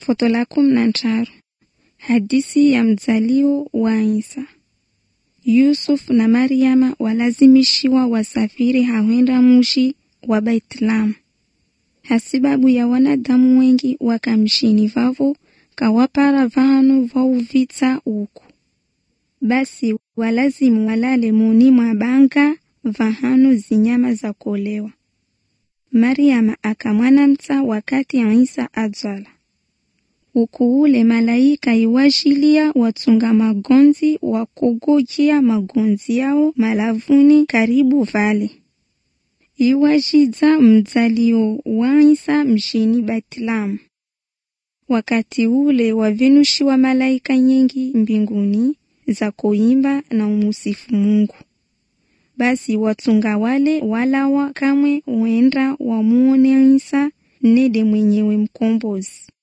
Foto la kumi na ntaru hadisi ya mzalio wa Isa. Yusuf na Mariama walazimishiwa wasafiri hawenda mushi wa Baitlamu hasibabu ya wanadamu wengi wakamshini vavo kawapara vanu vauvitsa uku basi walazimu walale muni mwa banga vahanu zinyama za kolewa. Mariama akamwanamtsa wakati Isa adzala uku ule malaika iwashilia watunga magonzi wakogojia magonzi yao malavuni karibu vale iwashidza mdzalio wa Isa mshini Betlamu. Wakati ule wavenushiwa malaika nyingi mbinguni za koimba na umusifu Mungu. Basi watunga wale walawa kamwe wenda wamuone Isa nede mwenyewe mkombozi.